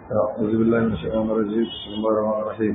أعوذ بالله من الشيطان الرجيم بسم الله الرحمن الرحيم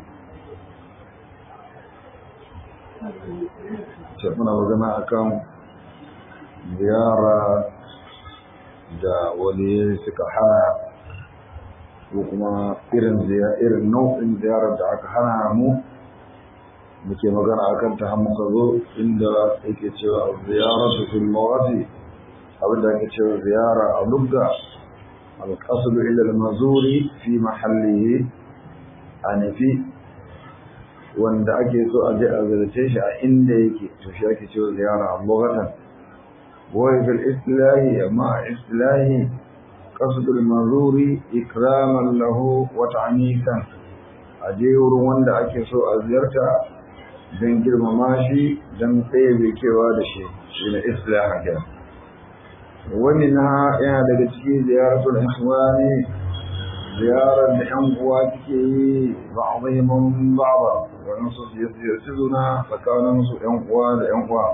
muna magana akan ziyara da wani suka hana ko kuma irin irin nau'in ziyarar da aka hana mu muke magana akan ta muka zo inda yake cewa ziyaratu fil mawadi abinda yake cewa ziyara a lugga القصد إلى المزور في محله أنفي wanda ake so a je a zarce shi a inda yake to shi ake cewa ziyara lughatan wa fil islahi amma islahi qasdul mazuri ikraman lahu wa ta'nisan a je wurin wanda ake so a ziyarta don girmama shi don tsaye kewa da shi shi ne islaha kenan wani na yana daga cikin ziyaratul ikhwani ziyarar da yan uwa suke yi ba'dhimun ba'da wannan su ziyarci juna tsakanin su yan uwa da yan uwa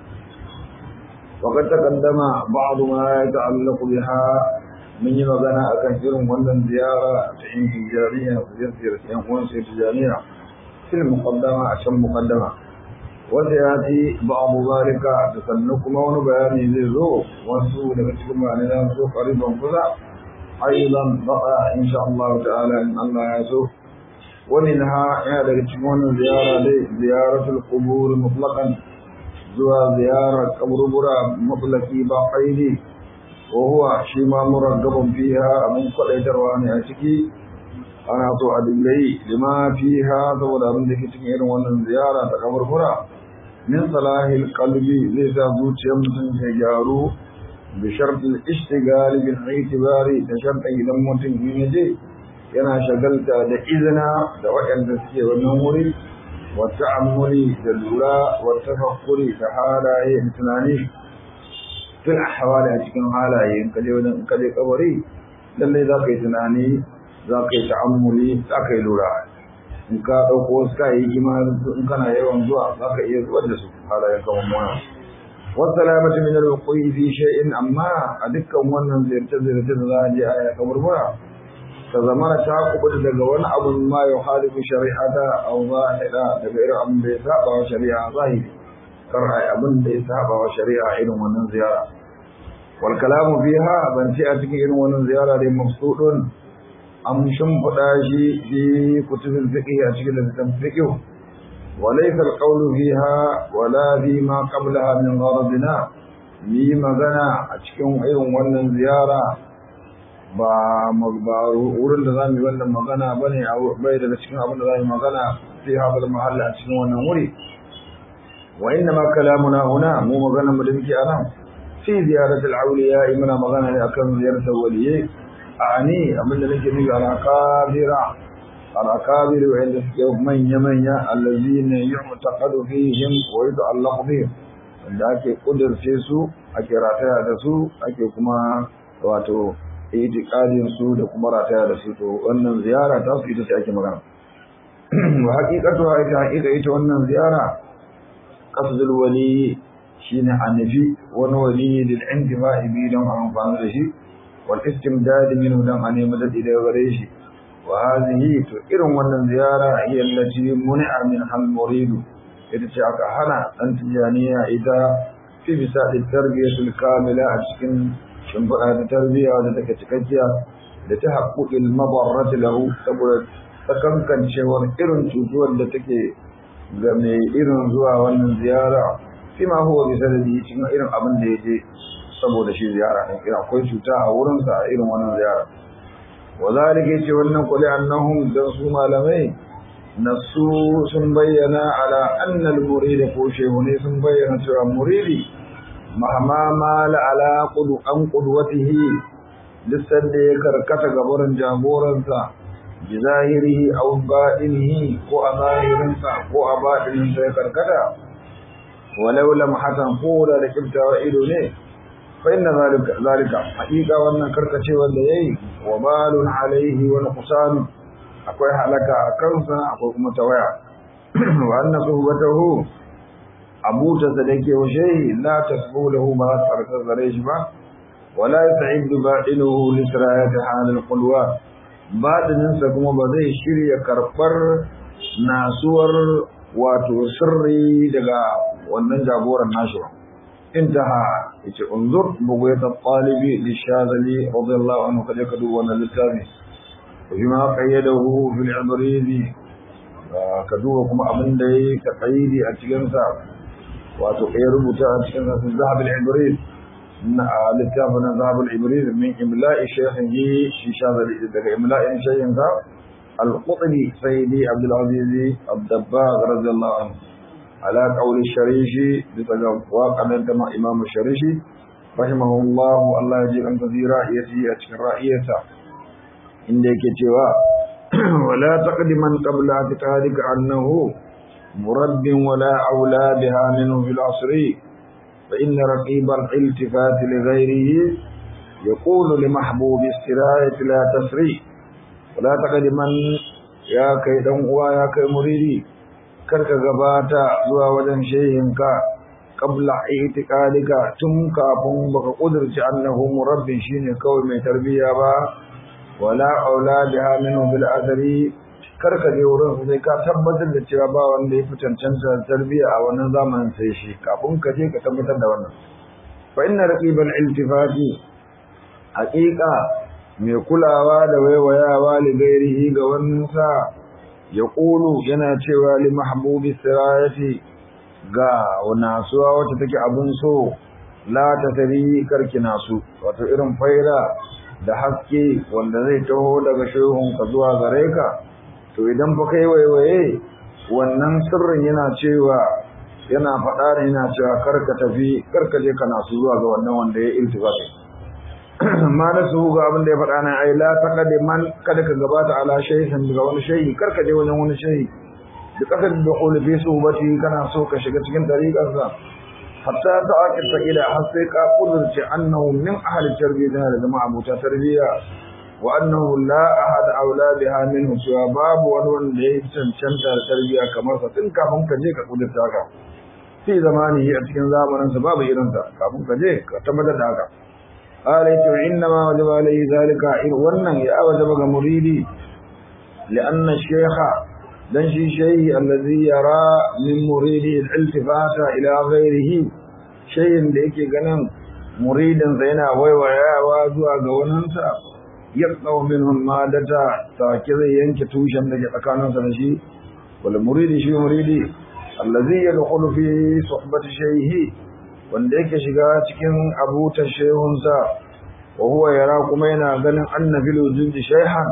وقد تقدم بعض ما يتعلق بها من magana akan irin wannan ziyara ta yin tijariya ziyartar yan uwan sai tijariya fil muqaddama a can muqaddama wanda ya ci ba abu zalika da sannan kuma wani bayani zai zo wasu daga cikin bayanai na so ƙariban kusa aidan baka insha Allah ta'ala in Allah ya so wani na yana daga cikin wannan ziyara dai ziyaratul qubur mutlaqan zuwa ziyarar kaburbura mutlaqi ba qaidi wa huwa shi ma muraggabun fiha abun kwadaitarwa ne a ciki ana so a dingayi lima fiha saboda abin da ke cikin irin wannan ziyara ta kaburbura min salahil qalbi zai sa zuciyar mutum ta gyaru bi shartil ishtigali bil itibari da shartin idan mutum in yaje yana shagalta da izina da waɗanda suke wannan wuri wa ta'ammuli da lura wa tafakkuri da halaye da tunani fil ahwali a cikin halaye in kaje wajen in kaje kabari lalle za ka yi tunani za ka yi ta'ammuli za ka yi lura in ka ɗauko wasu kayayyaki ma in kana yawan zuwa za ka iya zubar da su halayen kamar mana wasu salamatu min al-wuqi fi shay'in amma a dukkan wannan ziyarce ziyarce da za a je a ya kaburbura ta zamana ta kubuta daga wani abu ma ya halifu shari'ata aw zahira daga irin abin da ya saba wa shari'a zahiri kar ai abin da ya saba wa shari'a irin wannan ziyara wal kalamu fiha ban ce a cikin irin wannan ziyara dai mafsudun an shimfiɗa shi fi kutubin fiqh a cikin littafin fiqh wa laysa al-qawlu fiha wala fi ma qablaha min gharadina yi magana a cikin irin wannan ziyara ba ba wurin da zamu yi wannan magana bane bai daga cikin abin da zamu magana fi hadal mahalla a cikin wannan wuri wa inna ma kalamuna huna mu magana mu da muke anan fi ziyaratul awliya muna magana ne akan ziyaratul waliyyi ani abin da nake nufi al-akabira al-akabir wanda suke manya manya allazina yu'taqadu fihim wa yuta'allaqu bihim wanda ake kudurce su ake rataya da su ake kuma wato itiqadin su da kuma rataya da su to wannan ziyara ta su ita ce ake magana wa haqiqatu ita haqiqa ita wannan ziyara qasdul wali shine annabi wani wali lil intifa'i bi don amfani da shi والاستمداد منه دم أن يمدد إلى غريش وهذه تئر من زيارة هي التي منع منها المريد إذا شعك هنا أن تجانية إذا في بساط التربية الكاملة أشكن شنفرها التربية وتتكتكتيا لتحقق المضرة له تقول تكمكن شوار إرن تجوال لتكي mai irin zuwa wannan ziyara fi ma huwa bi sanadi cikin irin abin da yake saboda shi ziyara ne irin akwai cuta a wurin sa irin wannan ziyara wa zalika yace wannan kulli annahum dan su malamai nasu sun bayyana ala anna al murid ko shehu ne sun bayyana cewa muridi mahama mala ala qudu an qudwatihi lissan da ya karkata gabarin jagoransa bi zahirihi aw batinihi ko a zahirinsa ko a batininsa ya karkata walau lam hatan ko da kibtawa ido ne فإن ذلك ذلك حقيقة وأن كركشي والليي وبال عليه ونقصان أكوي حلقة كنسا أكوي متويع وأن صحبته أبو تصدق وشيء لا تسبو له ما ترك الزريش با ولا يسعد باطنه لسراية حال القلوة batininsa kuma ba zai shirya karɓar nasuwar wato sirri daga wannan jagoran nashi ba intaha yace unzur bugayat at-talibi lishazali radiyallahu anhu kaje ka duba wannan littafi bima qayyadahu fil ibrizi ka duba kuma abin da yayi ka qaidi a cikin sa wato ya rubuta a cikin sa zahab al-ibriz na littafin zahab al-ibriz min imla'i shaykhihi shi shazali daga imla'in shaykhin sa al-qutbi sayyidi abdul aziz abdabbagh radiyallahu anhu على قول الشريشي بتجواب أن انتمى إمام الشريشي رحمه الله الله يجيب أن تذي رأيتي أتكر رأيته عندك توا ولا تقدما قبل اعتقادك أنه مرب ولا أولى بها منه في العصر فإن رقيب الالتفات لغيره يقول لمحبوب السراية لا تسري ولا تقدما يا كيدن ويا كي مريدي karka gabata zuwa wajen shehinka qabla itiqadika tun kafin baka kudurci annahu murabbin shine kawai mai tarbiya ba wala auladiha minhu bil azri karka je wurin sai ka tabbatar da cewa ba wanda ya fi cancanta tarbiya a wannan zamanin sai shi kafin ka je ka tabbatar da wannan fa inna raqibal iltifati haqiqa mai kulawa da waiwayawa li gairihi ga wannan sa ya ƙulu yana cewa li mahbubi sirayati ga nasuwa wacce take abun so la ta tari karki nasu wato irin faira da haske wanda zai taho daga shehun ka zuwa gare ka to idan fa kai waiwaye wannan sirrin yana cewa yana faɗa ne yana cewa karka tafi karka je ka nasu zuwa ga wannan wanda ya iltifati ma na su ga abin da ya faɗa na ai la taqadi man kada ka gabata ala shayhin daga wani shayhi karka je wajen wani shayhi da kasar da qul fi subati kana so ka shiga cikin tariqar sa hatta ta aqita ila har sai ka kudurce annahu min ahli tarbiyya da jama'a abuta tarbiyya wa annahu la ahad aula biha minhu cewa babu wani wanda ya cancanta da tarbiyya kamar sa tun kafin ka je ka kudurta ka fi zamani a cikin zamanin sa babu irin sa kafin ka je ka tabbatar da haka قال إنما وجب عليه ذلك ونن يا وجب مريدي لأن الشيخ دنشي شيء الذي يرى من مريده الالتفات إلى غيره شيء ليك غنم مريدا زينا ويويا وازوا غوننسا يقطع منه المادة تاكذ ينك توشن لك تكانون سنشي والمريد شي مريدي الذي يدخل في صحبة شيء wanda yake shiga cikin abutar shehunsa wa huwa yara kuma yana ganin annabil wujudi shayhan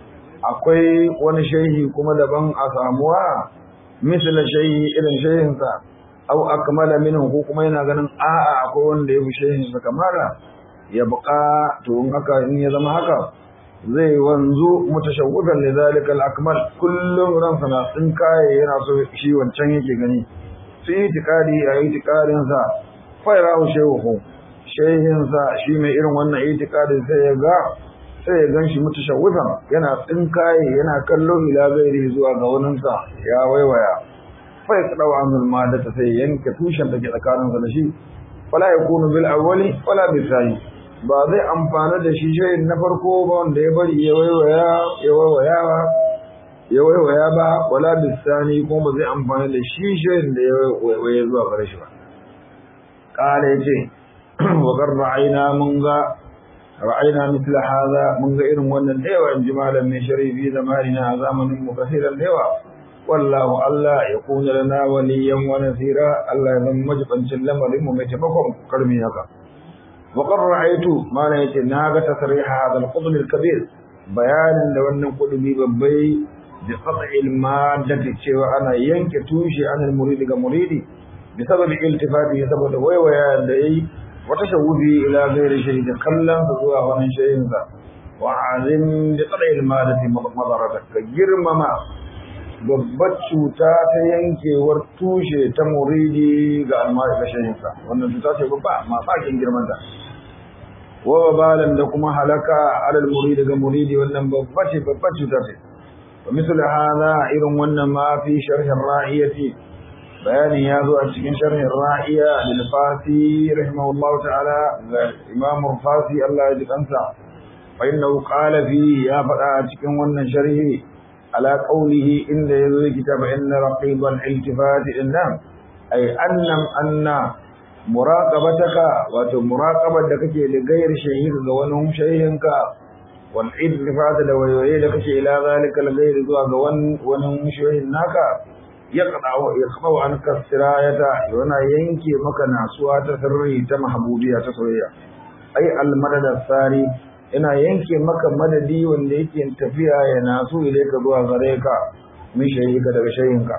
akwai wani shehi kuma daban a samuwa misal shehi irin shehinsa au akmala minhu ko kuma yana ganin a'a akwai wanda ya fi shehinsa kamara ya buƙa to in haka in ya zama haka zai wanzu mutashawwidan li zalika al-akmal kullum ransa na tsinkaye yana so shi wancan yake gani sai itikadi a itikadin sa fairahu shehu shehinsa shi mai irin wannan itikadin sai ya ga sai ya gan shi mutashawwifan yana tsinkaye yana kallo ila gairi zuwa ga waninsa ya waiwaya fa ya kadawa anul madata sai yanke tushen da ke tsakaninsa da shi fala yakunu bil awwali wala bil thani ba zai amfana da shi shehin na farko ba wanda ya bari ya waiwaya ya waiwaya ba ya waiwaya ba wala bil thani kuma ba zai amfana da shi shehin da ya waiwaya zuwa gare shi ba قال يجي وقد رأينا منغا رأينا مثل هذا منغا إرم وانا الديوة جمالا من شريف زماننا زمن مكثيرا الديوة والله الله يكون لنا وليا ونثيرا الله يذن مجبا سلم لهم متفقهم قرمي هكا وقد رأيت ما نيت ناغة تصريح هذا القطب الكبير بيان لو أن قلبي ببي بقطع المادة تشوى أنا ينك توشي عن المريد كمريدي بسبب التفاته سبب ويويا دي وتشوفه إلى غير شيء كلا فزوا ومن شيء ذا وعظم بقطع المادة مضرتك جرمما babbar cuta ta yankewar tushe ta muridi ga almari ga shahinsa wannan cuta ce babba mafakin girmanta wa balan da kuma halaka alal muridi ga muridi wannan babba ce babbar cuta ce wa misal hada irin wannan ma fi sharhin ra'iyati bayanin ya zo a cikin sharhin ra'iya lil fasi rahimahullahu ta'ala ga imam fasi Allah ya ji kansa fa innahu qala fi ya faɗa cikin wannan sharhi ala qawlihi inda yazo kitaba inna raqibal iltifat innam ay annam anna muraqabataka wato muraqabar da kake da gairar shahid ga wani shahihinka wal iltifat da wayoyi da kake ila zalika al zuwa ga wani shahihin naka yaqda'u yaqda'u an kasirayata yana yanke maka nasuwa ta sirri ta mahbubiya ta soyayya ai al madad sari yana yanke maka madadi wanda yake tafiya ya nasu ile ka zuwa gare ka min shayika daga shayinka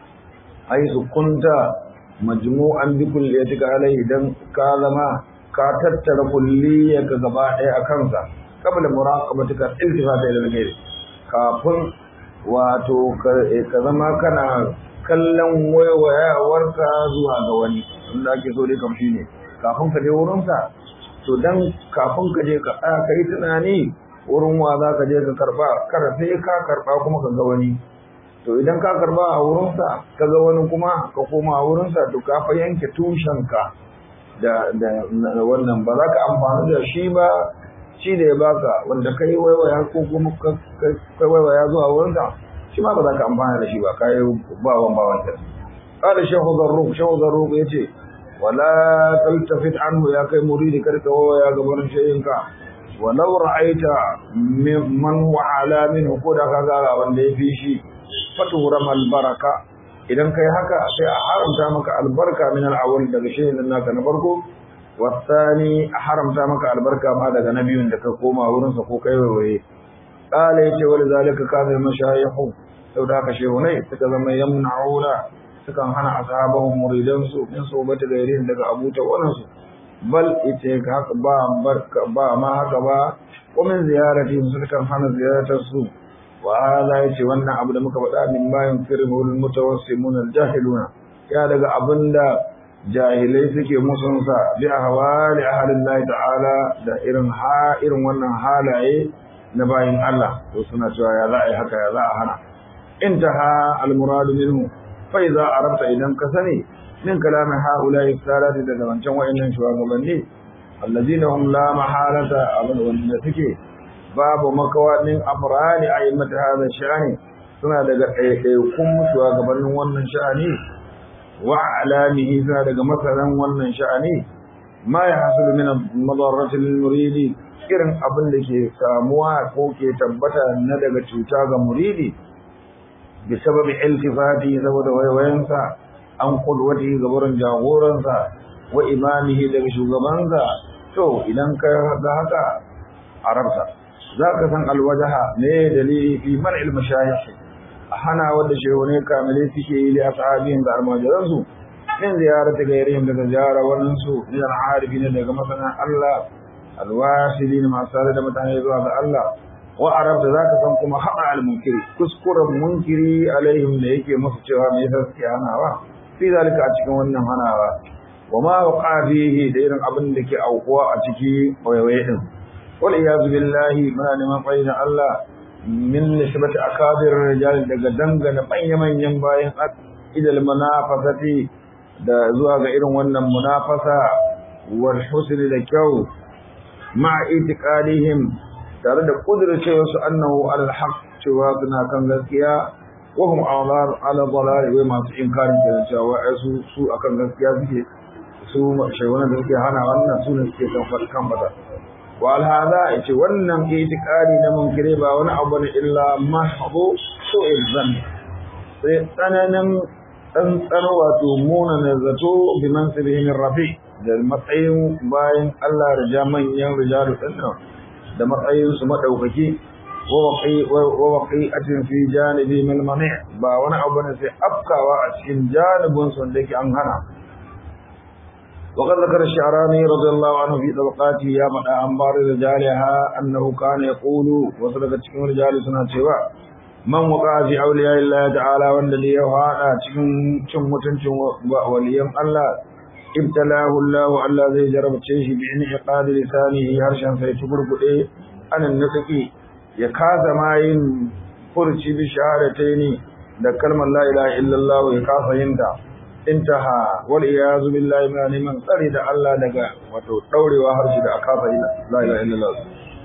ai su kunta majmu'an bi kulliyatika alai dan ka zama ka tattara kulliyarka gaba ɗaya a kansa qabla muraqabatika iltifata ila ghairi kafin wato ka zama kana kallon waiwayawarka zuwa ga wani wanda ake so dai kamshi ne kafin ka je wurinsa to dan kafin ka je ka tsaya ka yi tunani wurin wa za ka je ka karba kada sai ka karba kuma ka ga wani to idan ka karba a wurinsa ka ga wani kuma ka koma a wurinsa to ka fa yanke tushenka da da wannan ba za ka amfani da shi ba shi da ya baka wanda kai waiwaya ko kuma kai waiwaya zuwa wurinsa shi ma ba za ka amfana da shi ba kai bawan bawan ta qala shaykhu zarruq shaykhu zarruq yace wala taltafit anhu ya kai muridi karka waya gaban shayinka walau ra'aita man wa ala minhu ko da kaga wanda ya fi shi faturam albaraka idan kai haka sai a haramta maka albarka min al-awwal daga shayin naka na farko wasani a haramta maka albarka ma daga na biyun da ka koma wurinsa ko kai waiwaye qala yace wal zalika kana mashayihu saboda haka shehunai suka zama yamna'una sukan hana ashabahum muridan su min sobata gairin daga abuta wannan su bal ite haka ba barka ba ma haka ba ko min ziyarati sukan hana ziyaratar su wa hada yace wannan abu da muka faɗa min ma yunkiru al mutawassimun al jahiluna ya daga abinda jahilai suke musunsa bi ahwali ahlillahi ta'ala da irin ha irin wannan halaye na bayin Allah to suna cewa ya za a yi haka ya za a hana intaha al-muradu minhu fa idza arabta idan ka sani min kalami haula'i salati da wancan wayannan shugabanni allazina hum la mahalata abin wanda suke babu makawadin afrani ayyamata hada sha'ani suna daga ɗaiɗaikun shugabannin wannan sha'ani wa alamihi suna daga masaran wannan sha'ani ma ya hasulu min madarrati lil muridi irin abin da ke samuwa ko ke tabbata na daga cuta ga muridi bi sababi iltifati saboda waiwayensa an kulwati gabarin jagoransa wa imamihi daga shugabansa to idan ka ga haka arabta za ka san alwajaha ne dalili fi man ilmashayikh hana wadda shehune kamile suke yi da ashabin da almajiransu min ziyarata gairihim daga ziyara wannan su min al-arifin daga masana Allah alwasilin masu tare da mutane zuwa ga Allah wa arabta zaka san kuma hada al-munkiri kuskuren munkiri alaihim da yake musu cewa me yasa suke hanawa fi zalika a cikin wannan hanawa wa ma waqa fihi da irin abin da ke aukuwa a ciki wayewaye din wal iyaz billahi muna neman faida Allah min nisbati akabir rijal daga dangana manya-manyan bayan idal munafasati da zuwa ga irin wannan munafasa wal husn da kyau ma itiqadihim tare da kudurcewa su annahu al haqq cewa suna kan gaskiya wa hum awlar ala dalal wa masu inkarin da cewa su su akan gaskiya suke su shaywana da suke hana wannan su ne suke kan kan bada wa al hada yace wannan itiqadi na munkire ba wani abu ne illa mahbu su'il zan sai tsananin tsantsar wato muna na zato bi mansibihi min rafi da matsayin bayan Allah rija manyan rijalu dinnan da matsayin su madaukaki wa waqi wa waqi'atin fi janibi min mani' ba wani abu ne sai afkawa a cikin janibin su da yake an hana وقد ذكر الشعراني رضي الله عنه في طبقاته يا مدى أنبار رجالها أنه كان يقول وصدقت cikin رجال suna cewa man waka fi auliya Allah ta'ala wanda da ya hada cikin cin mutuncin waliyan Allah ibtalahu Allah Allah zai jarabce shi bi in iqadi lisanihi harshen sai tuburgude anan nutqi ya kaza mayin furci bi shahadataini da kalmar la ilaha illallah ya kasa yinta intaha wal iyazu billahi min neman tsari da Allah daga wato daurewa harshe da aka la ilaha illallah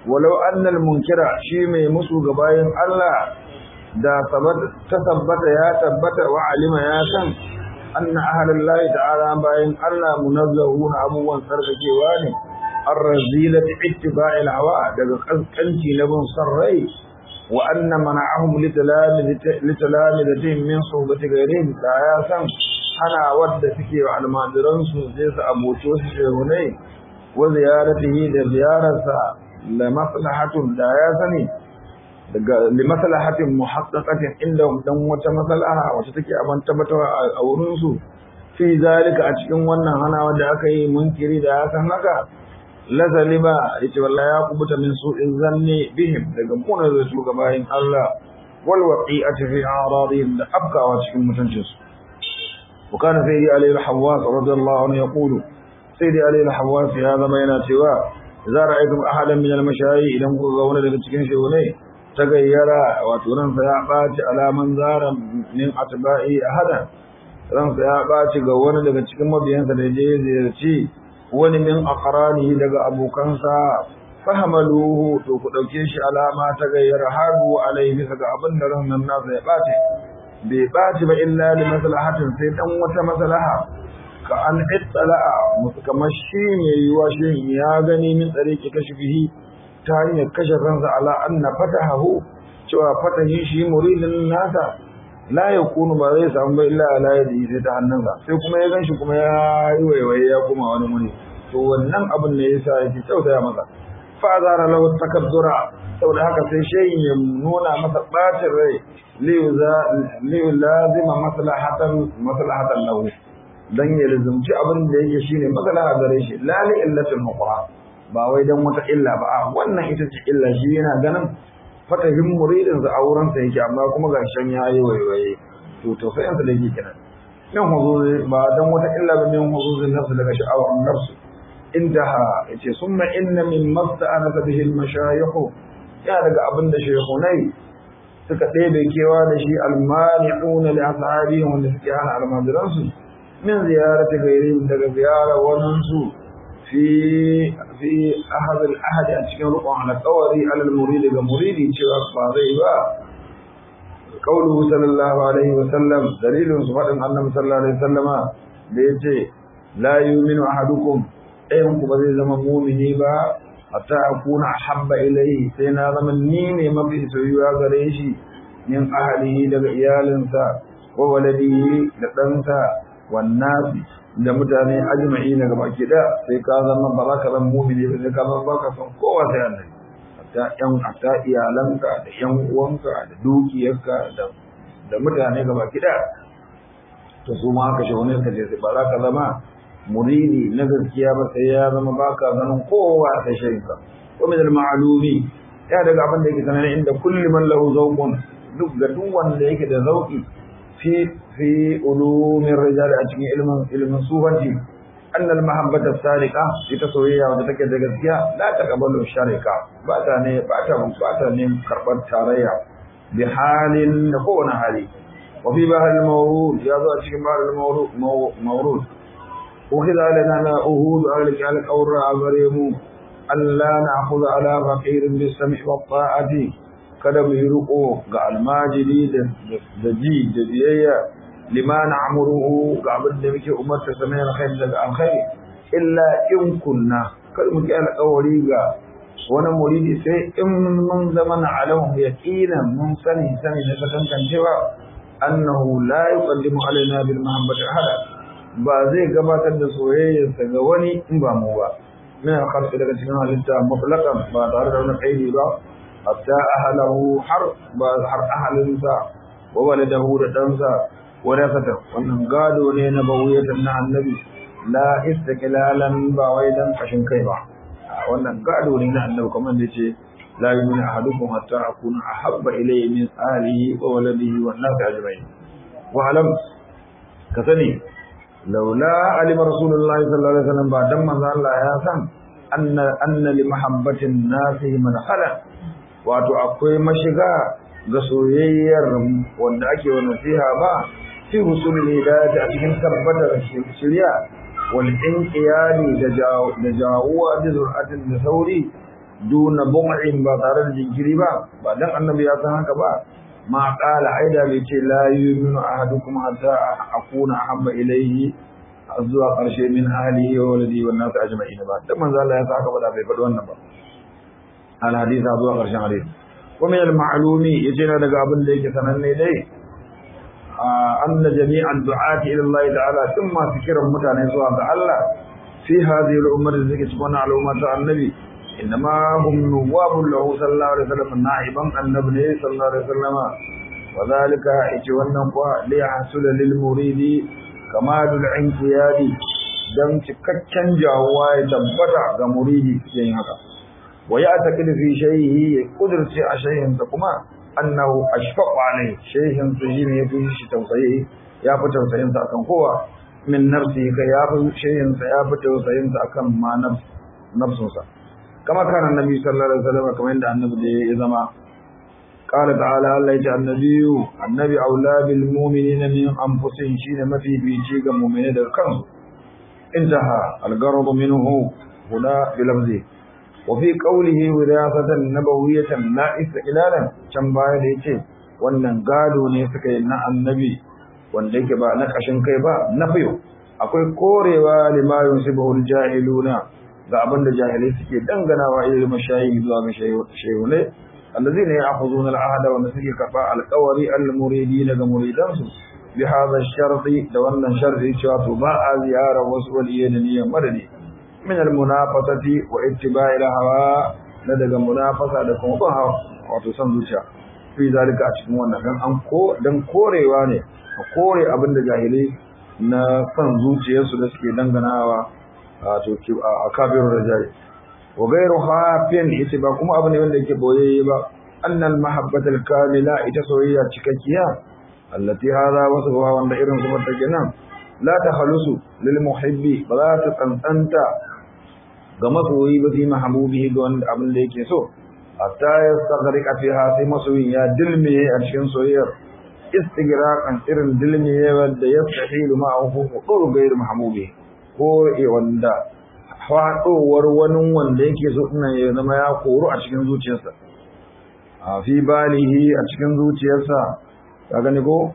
walau annal munkira shi mai musu ga bayan Allah da ta tabbata ya tabbata wa alima ya san anna ahlullahi ta'ala bayan Allah munazzahuna abubuwan sarkakewa ne ar-razilati ittiba'il hawa daga kaskanci na bin sarrai wa anna mana'ahum litalamitihim min suhbati ghayrihim da ya san hana wadda suke wa almajiran su sai su aboci wasu shehunai wa ziyaratihi da ziyararsa la maslahatun da ya sani daga li maslahatin muhaqqaqatin inda dan wata maslaha wacce take aban tabbatarwa a wurin su fi zalika a cikin wannan hanawa da aka yi munkiri da ya san haka la zalima yace wallahi ya kubuta min su'in zanni bihim daga kuna da su gabayin Allah wal waqi'ati fi a'radihim da afkawa cikin mutuncinsu وكان سيدي علي الحواس رضي الله عنه يقول سيدي علي الحواس هذا ما يناتوا إذا رأيتم أحدا من المشايخ إذا مقضون لك تكين شوني تغير وتنن سيعقات على من زار من أتباعه أحدا ran sa ya ɓaci ga wani daga cikin mabiyansa da je ziyarci wani min aqranihi daga abokansa fahamaluhu to ku dauke shi alama ta gayyara hadu alaihi bisa ga abin da ran nan nasa ya ɓace bai ɓaci ba illa li maslahatin sai dan wata maslaha ka an ittala'a musu kamar shi ne yiwa shi ya gani min tsareki kashfihi ta hanyar kashe kansa ala anna fatahahu cewa fatahin shi muridin nasa la yakunu ba zai samu ba illa ala yadi sai ta hannunsa sai kuma ya ganshi kuma ya yi waiwaye ya koma wani muni to wannan abin ne yasa yake tausaya masa fa azara lahu takabbura saboda haka sai shayin ya nuna masa bacin rai liyu lazima maslahatan maslahatan lahu dan ya lazumci abin da yake shine maslaha gare shi la li illatil muqra ba wai dan wata illa ba a wannan ita ce illa shi yana ganin fatahin muridin sa auren sa yake amma kuma ga shan yayi waiwaye to to sai an da yake kenan nan huzuzi ba dan wata illa ba min huzuzin nafsu daga sha'awar nafsu intaha yace summa inna min masta'ana bihi al-mashayikh ya daga abin da shehunai suka ɗebe kewa da shi almani'una li ashabihim wanda suke hana almajiransu min ziyarati ghairihim daga ziyara wannan su fi fi ahad al-ahad a cikin rukun alƙawari alal muridi ga muridi cewa ba zai ba qauluhu sallallahu alaihi wa sallam dalilun su fadin annabi sallallahu alaihi wasallama da yace la yu'minu ahadukum ɗayan ku ba zai zama mu'mini ba hatta akuna habba ilayhi sai na zama ni ne mafi soyuwa gare shi min ahlihi daga iyalinsa wa waladihi da ɗansa wannan da mutane ajma'i na gaba ki da sai ka zama ba za ka zama mumini ba sai ka zama ba ka san kowa sai Allah hatta ƴan hatta iyalanka da ƴan uwanka da dukiyarka da da mutane gaba ki da to su ma haka shi wani ka ce ba za ka zama muridi na gaskiya ba sai ya zama baka ganin kowa sai shayinka wa min al-ma'lumi ya daga abin da yake sanar inda kulli man lahu zawqun duk ga duk wanda yake da zauki fi fi ulumin rijal a cikin ilmin ilmin sufanci أن المحبة السارقة في تصوية وتتكد gaskiya لا تقبل الشركة باتاني باتاني باتاني كربت تاريا بحال نكون حالي وفي بحر المورود يضع في بحر المورود مورود وخذ لنا أهود أهلك على الأور عبريم أن لا نأخذ على فقير بالسمع والطاعة kada mu yi riko ga almajiri da ji da biyayya lima na'muruhu ga abin da muke umarta sa na alkhairi daga alkhairi illa in kunna kada mu ki alƙawari ga wani muridi sai in mun zama na alamu yaqinan mun sani sani da kasancewa annahu la yuqaddimu alaina bil mahabbati ahada ba zai gabatar da soyayyarsa ga wani in ba mu ba min alkhalqi daga cikin halitta mutlaqan ba tare da wani kaidi ba hatta ahlahu har ba har ahalinsa wa waladahu da ɗansa wa rasata wannan gado ne na bawiyatan na annabi la istiqlalan ba wai dan kashin kai ba wannan gado ne na annabi kamar da yace la yu'minu ahadukum hatta akuna ahabba ilayhi min ahlihi wa waladihi wan nas ajma'in wa alam ka sani laula alima rasulullahi sallallahu alaihi wasallam ba dan manzo Allah ya san anna anna li mahabbatin nasi man khala wato akwai mashiga ga soyayyar wanda ake wa nasiha ba fi husulul hidayati a cikin tabbatar shirya wal inqiyadi da da jawuwa da zuratin da sauri duna bum'in ba tare da jinkiri ba ba dan annabi ya san haka ba ma qala aida bai ce la yu'minu ahadukum hatta akuna ahabba ilayhi zuwa ƙarshe min halihi wa walidi wa nasu ajma'in ba dan manzo Allah ya saka ba da bai faɗi wannan ba al hadisa zuwa ƙarshen hadisi wa min al ma'lumi yace na daga abin da yake sananne dai anna jami'an du'ati ila Allah ta'ala tun ma fikiran mutane zuwa ga Allah fi hadhihi al ummah da zake cikin al'umma ta annabi inma hum nuwabun lahu sallallahu alaihi wasallam na'iban annabi sallallahu alaihi wasallam wa zalika yace wannan kuwa li hasula lil muridi kamalul inqiyadi dan cikakken jawuwa ya tabbata ga muridi cikin haka wa ya taqid fi shayhi ya kudurci a shayhin sa kuma annahu ashfaqu alai shayhin sa shine ya fi shi tausayi ya fi tausayin sa akan kowa min nafsi ka ya fi shayhin sa ya fi tausayin sa akan ma nafsun sa kama kana annabi sallallahu alaihi wasallam kamar yadda annabi da ya zama قال تعالى الله يجعل النبي النبي أولى بالمؤمنين من أنفسهم شين ما في بيجيغ مؤمنين كم انتهى الغرض منه هنا بلفظه وفي قوله وراثة نبوية لا استقلالا كم باية ليتي wannan gado ne suka yi na annabi wanda yake ba na kashin kai ba na fiyo akwai korewa lima yusibuhul jahiluna ga abin da jahilai suke danganawa irin mashayi zuwa ga shehu ne الذين يأخذون العهد ونسيك كفاء القوري المريدين كمريدانسو بهذا الشرط دولنا شرط شرط باء زيارة وسوى اليدنية مدني من المنافسة واتباع الهواء لدى منافسة لكم ظهر وتسنزوشا في ذلك أشكم وانا كان أنكو دن كوري واني كوري أبن جاهلي na san zuciyarsu da suke danganawa a kabir rajai wa gairu hafin ita ba kuma abu ne wanda yake boyayye ba annal mahabbatul kamila ita soyayya cikakkiya allati hada wasu wanda irin su mata kenan la takhalusu lil muhibbi ba za ta tsantsanta ga masoyi ba fi mahbubihi ga wanda abin da yake so hatta yastaghriqa fiha sai masoyin ya dilmiye a cikin soyayyar istigraqan irin dilmiye wanda yastahilu ma'ahu hudur gairu mahbubi ko wanda faɗowar wani wanda yake so ina ya zama ya koru a cikin zuciyarsa a fi balihi a cikin zuciyarsa ka gani ko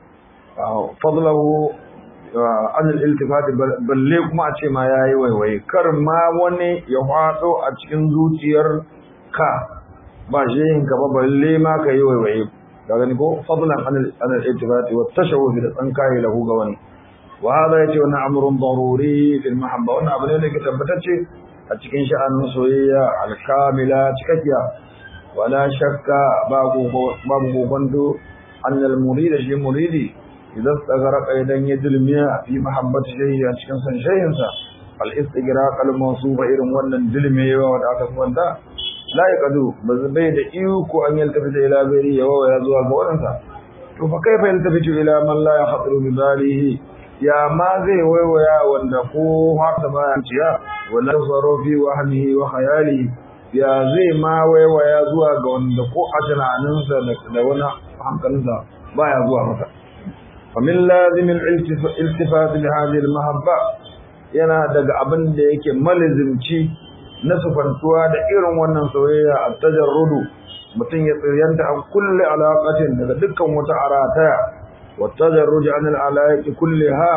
fadlahu an iltifati balle kuma a ce ma yayi waiwaye kar ma wani ya faɗo a cikin zuciyar ka ba shehin ka ba balle ma ka yi waiwaye ka gani ko fadlan an iltifati wa tashawuf da tsankaye lahu ga wani وهذا يجي وانا امر ضروري في المحبه وانا ابن ne ke tabbatacce a cikin sha'anin soyayya alkamila cikakkiya wala shakka babu babu gogondo annal murid shi muridi idan tsagara idan ya dulmiya fi mahabbati shay'i a cikin san shay'in sa al istighraq al mawsufa irin wannan dulmiyewa wanda aka wanda la yaqadu bai da iko an yaltafi da ila gari yawa ya zuwa ga wadansa to fa kaifa yaltafitu ila man la yakhطر bi balihi ya ma zai waiwaya wanda ko haka ba ya ciya wala tsaro fi wahmihi wa khayali ya zai ma waiwaya zuwa ga wanda ko a tunaninsa da wani hankalinsa baya zuwa masa fa min lazim al-iltifat li hadhihi al-mahabba yana daga abin da yake malizimci na sufantuwa da irin wannan soyayya a tajarrudu mutum ya tsiryanta an kulle alaƙatin daga dukkan wata arataya والتدرج عن العلائق كلها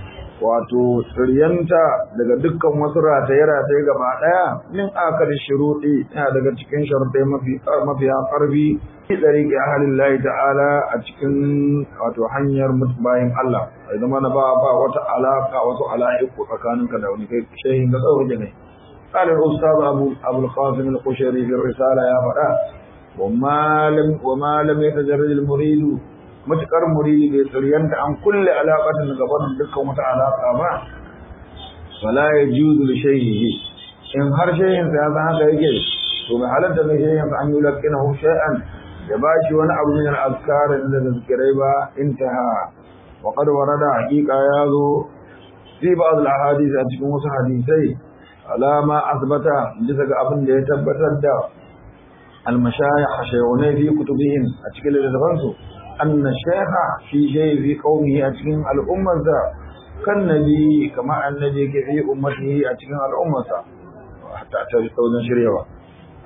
wato tsiryanta daga dukkan wasu rataye-rataye gaba ɗaya min akar shuruɗi yana daga cikin sharuɗai mafiya ƙarfi fi ɗariƙi a halin layi ta'ala a cikin wato hanyar bayan Allah a zama na ba ba wata alaƙa wasu ala'iku tsakaninka da wani kai shehin ga tsawon jini قال الأستاذ أبو, أبو القاسم القشيري في الرسالة يا فتاة وما لم, وما لم يتجرد المريد matuƙar muridi bai tsiryanta an kulle alaƙatin gaban dukkan wata alaƙa ba wala ya juzu da shayhihi in har shayhin sa ya san haka yake to mai halatta da shayhin sa an yi laƙina hu shay'an da ba shi wani abu min al-azkar da zikirai ba intaha wa qad warada haqiqa ya zo fi ba'd al-ahadith a cikin wasu hadisai alama asbata bisa ga abin da ya tabbatar da al-mashayikh shaykhunai fi kutubihim a cikin littafansu أن الشيخ في شيء في قومه أتكين الأمة kan nabi kama annabi yake fi ummatihi a cikin al'ummarsa hatta ta tsaunin shiryawa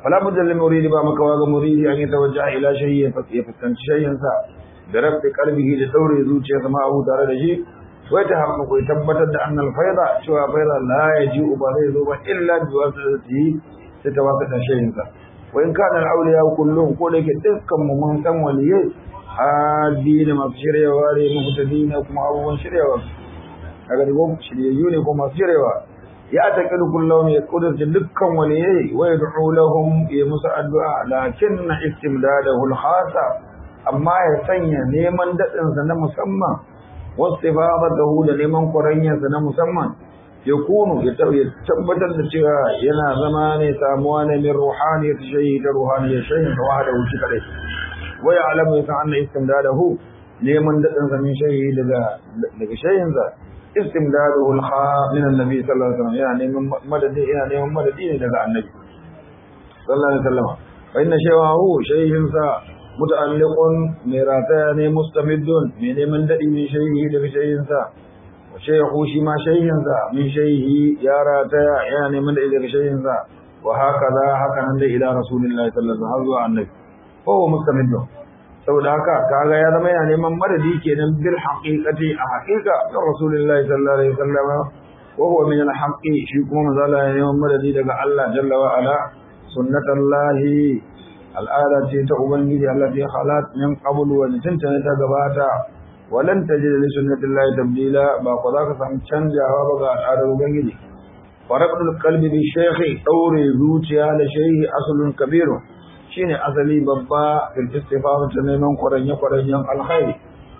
fala budda lil muridi ba makawa ga muridi an yatawajjaha ila shay'in fa yaftanci shay'in sa da rabbi qalbihi da daure zuciyarsa ma abu tare da shi wai ta hamma ko tabbatar da annal faida cewa faida la yaji'u ba zai zo ba illa bi wasatihi sai ta wasata shay'in sa wa in kana al-awliya kullum ko da ke dukkan mu mun san waliyai hadi da masu shiryawa ne muhtadina kuma abubuwan shiryawa kaga da gobe shiryayyu ne ko masu shiryawa ya taƙi kullum ya kudurci dukkan waliyai wa yad'u lahum ya musu addu'a lakin istimdadahu al-khasa amma ya sanya neman dadin sa na musamman wastifadatuhu da neman kwaranyar sa na musamman ya kunu ya tabbatar da cewa yana zama ne samuwa ne min ruhaniyat shay'i da ruhaniyat shay'in da wahada wuce kadai wa ya'lamu ya anna istimdadahu neman dadin sa min shay'i daga daga shay'in sa istimdaduhu al-kha min annabi sallallahu alaihi wasallam yana neman madadi yana neman madadi ne daga annabi sallallahu alaihi wasallam fa inna shay'ahu shay'in sa muta'alliqun mai rataya ne mustamiddun mai neman dadi min shay'i daga shay'in sa wa shay'u shi ma shay'in sa min shay'i ya rataya yana neman dadi daga shay'in sa wa hakaza haka nan da ila rasulillahi sallallahu alaihi wasallam annabi ko mustamiddun saboda haka kaga ya zama yana neman madadi kenan bil haqiqati a haqiqa ga rasulullahi sallallahu alaihi wasallam wa huwa min al haqqi shi kuma mazala ya neman madadi daga Allah jalla wa ala sunnatullahi al'ada ce ta ubangiji Allah ta khalat min qabl wa tantana ta gabata walan tajid li sunnatillahi tabdila ba ko zaka samu canjawa ba ga al'adar ubangiji faraqul qalbi bi shaykhi daure zuciya da shaykhi aslun kabirun shine asali babba fil istifam ta neman kwaranye kwaranyen alkhairi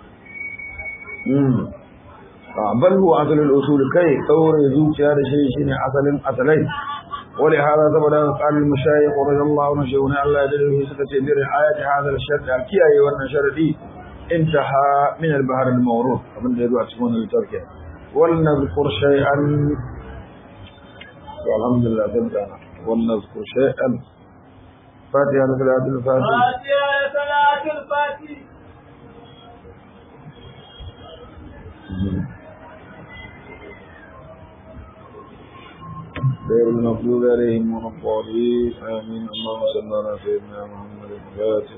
mm bal huwa asalul usul kai daure zuciya da shi shine asalin asalai wali hada saboda qal mushayikh radiyallahu anhu shawna Allah ya dade suka ce bi ayati hada al-shart kiyaye wannan sharadi intaha min al-bahr al-mawrud abin da yazo a cikin wannan littafi wal nadhkur shay'an alhamdulillah tabana wal nadhkur shay'an فاتحة صلاة الفاتحة فاتحة صلاة الفاتحة غير المغضوب عليهم ولا الضالين آمين اللهم صل على سيدنا محمد الفاتح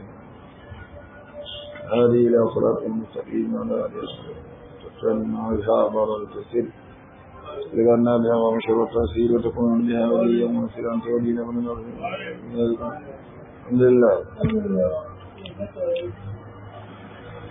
هذه إلى صراط المستقيم وعلى آله وسلم وإصحابه والتسليم لقنا بها ومشروع التأثير وتكون بها وليا ومسيرا تولينا من الحمد لله